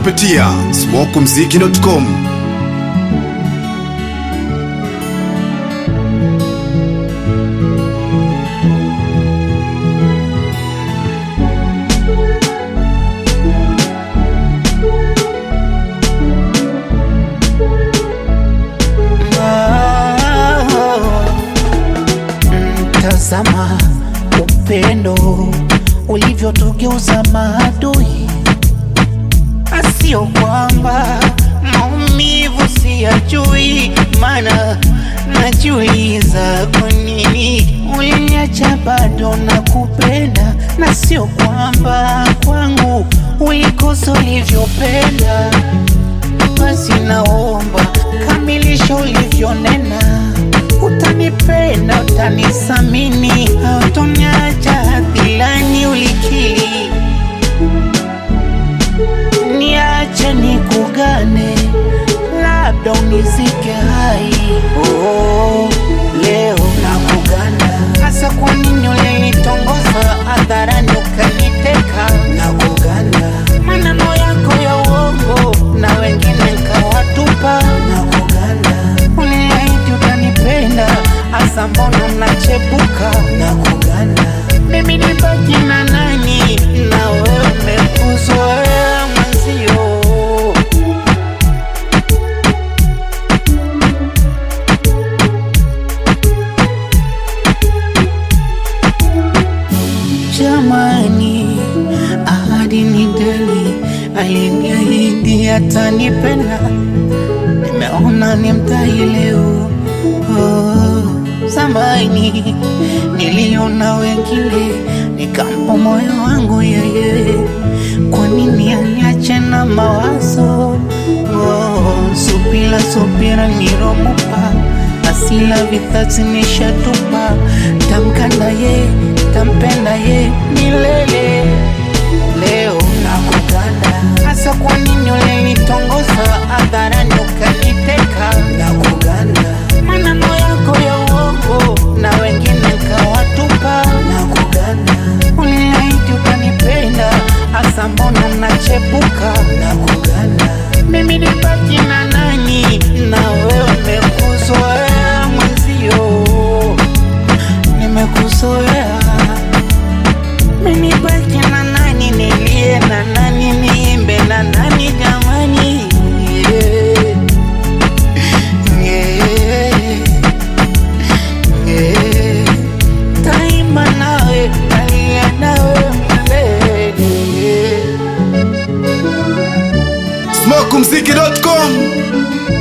kupitia smokumziki.com. Tazama upendo ulivyotugeuza maadui, asio kwamba maumivu siyajui, maana najiuliza kwa nini uliniacha bado na kupenda, na sio kwamba kwangu ulikosa ulivyopenda. Basi naomba kamilisha ulivyonena, utanipenda, utanisamini, hautoniacha hadhilani ulikiri. Niache nikugane, labda unizike hai. Oh, leo nakugana, hasa kwa nini ulinitongoza hadharani ukaniteka? Nakugana, maneno yako ya uongo na wengine nkawatupa. Nakugana, uliahidi utanipenda, hasa mbona unachepuka? Nakugana, mimi nibaki na nani na wewe umekuzoea mwenzio. Jamani, ahadi ni deni, aliniahidi atanipenda, nimeona ni mtai leo. Oh, zamani niliona wengine, nikampa moyo wangu yeye, kwa nini aniache na mawazo? Oh, subira subira niromupa asila vithatsi nishatupa, tamkanda ye tampenda ye milele. Leo nakuganda, hasa kwa nini ulinitongoza hadharani ukaniteka? Nakuganda, maneno yako ya uongo na wengine nkawatupa. Nakuganda, uliahidi utanipenda, hasa mbona unachepuka? Nakuganda, mimi nibaki na nani na wewe umekuzoea mwenzio, nimekuzoea mimi baki na nani, nilie na nani, niimbe na nani jamani? Yeah. Yeah. Yeah. Taimba nawe, talia nawe milele. smokumziki.com.